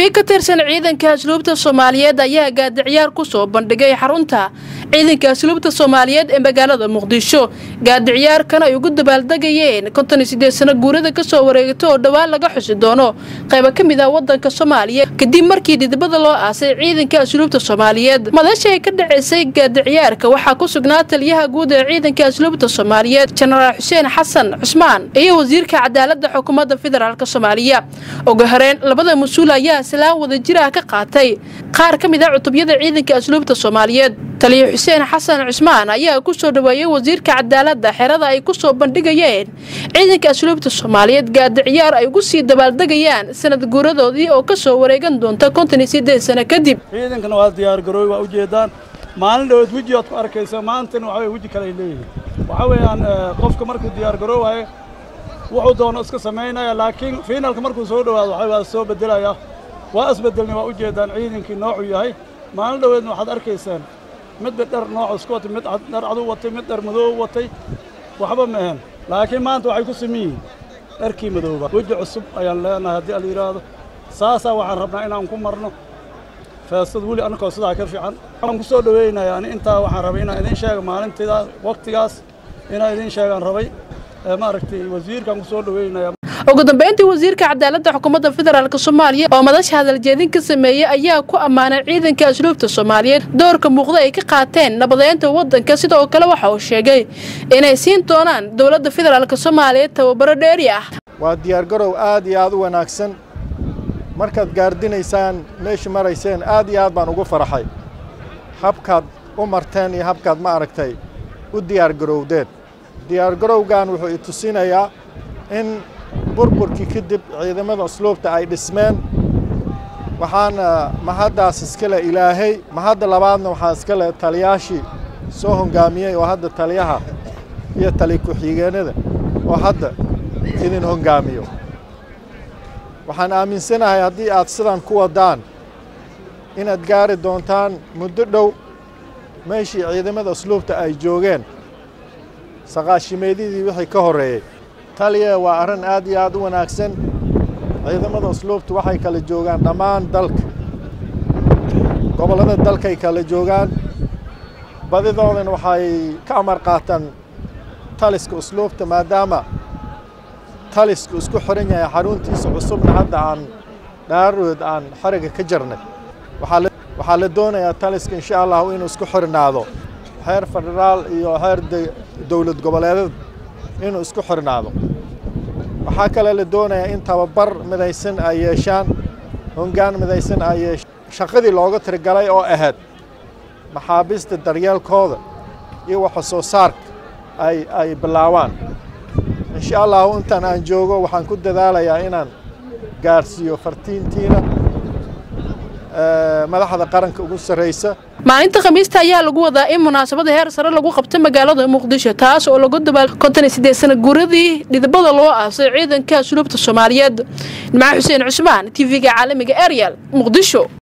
cutubyo ka tirsan ciidanka asluubta soomaaliyeed ayaa gaadiciyaar ku soo bandhigay xarunta ciidanka asluubta soomaaliyeed ee magaalada muqdisho gaadiciyaarkan ay ugu dabaaldegayeen konton iyo sideed sano guurada kasoo wareegto oo dhowaan laga xusi doono qayba ka mid ah wadanka soomaaliya kadib markii dhidibada loo aasay ciidanka asluubta soomaaliyeed madasha ay ka dhaceysay gaadiciyaarka waxaa ku sugnaa taliyaha guud ee ciidanka asluubta soomaaliyeed jenaraal xuseen xasan cusmaan iyo wasiirka cadaalada xukuumadda federaalk soomaaliya ugu horeen labada mas-uul ayaa salaan wada jir ah ka qaatay qaar ka mid ah cutubyada ciidanka asluubta soomaaliyeed taliya xuseen xasan cusmaan ayaa ku soo dhaweeyey wasiirka cadaaladda xerada ay ku soo bandhigayeen ciidanka asluubta soomaaliyeed gaadiciyaar ay ugu sii dabaaldegayaan sanad guuradoodii oo kasoo wareegan doonta konton iyo sideed sano kadib ciidankana waa diyaargarooy waa ujeedaan maalin dhawood weji oad ku arkaysa maantana waxa weye weji kale ay leeyihiin waxaa weeyaan qofka markuu diyaargaroowayo wuxuu doono iska samaynaya laakiin fiinalka markuu soo dhowaado waxa waa soo bedelaya waa isbedelnay waa ujeedaan ciidankii noocuu yahay maalin dhaweedna waxaad arkaysaan midba dhar nooc isku watay mid dhar cadu watay mid dhar madoob watay waxba ma ahan laakiin maanta waxay ku siman yihiin dharkii madooba weji cusub ayaan leenahay haddii ala yidhaahdo saasaa waxaan rabnaa inaan ku marno feestada weli annakoo sidaa ka fiican waxaan ku soo dhoweynayaa ani intaa waxaan rabay inaan idiin sheega maalintidaas waqtigaas inaan idiin sheegaan rabay maaragtay wasiirkaan ku soo dhoweynaya ugu dambeyntii wasiirka cadaaladda xukuumadda federaalk soomaaliya oo madasha hadaljeedin ka sameeyey ayaa ku ammaanay ciidanka asluubta soomaaliyeed doorka muuqda ay ka qaateen nabadeynta waddanka sidoo kale waxa uu sheegay inay siin doonaan dowladda federaalk soomaaliyeed tababaro dheeri ah waa diyaargarow aad iyo aad u wanaagsan markaad gaardinaysaan meesha marayseen aad iyo aad baan ugu faraxay habkaad u marteen iyo habkaad ma aragtay u diyaargarowdeen diyaargarowgan wuxuu i tusinayaa in burburkii kadib ciidamada asluubta ay dhismeen waxaana mahaddaas iska le ilaahay mahadda labaadna waxaa iska le taliyaashii soo hongaamiyey oo hadda taliyaha iyo tali ku-xigeenada oo hadda idin hongaamiyo waxaan aaminsanahay haddii aad sidan ku waddaan inaad gaari doontaan muddo dhow meeshii ciidamada asluubta ay joogeen saqaashimeedyadii wixii ka horreeyey taliya waa arrin aad iyo aad u wanaagsan ciidamada asluubtu waxay kala joogaan dhammaan dalka gobollada dalkay kala joogaan badidoodana waxay ka amar qaataan taliska asluubta maadaama talisku isku xiran yahay xaruntiisa cusubna hadda aan dhaarood aan xariga ka jarnay waxaa la doonayaa taliska insha allahu inuu isku xirnaado xeer federaal iyo xeer dowlad goboleedada inuu isku xirnaado waxaa kale la doonayaa in tababar midaysan ay yeeshaan hongaan midaysan ay yeeshaan shaqadii looga tirigalay oo ahayd maxaabiista daryeelkooda iyo waxa soo saarka ay ay bilaabaan insha allahu intaan aan joogo waxaan ku dadaalayaa inaan gaarsiiyo fartiintiina madaxda qaranka ugu sarraysa maalinta khamiista ayaa lagu wadaa in munaasabada heer sare lagu qabto magaalada muqdisho taas oo lagu dabaal konton iyo sideed sana guuradii dhidibada loo aasay ciidanka asluubta soomaaliyeed nimca xuseen cusmaan t v-ga caalamiga ariel muqdisho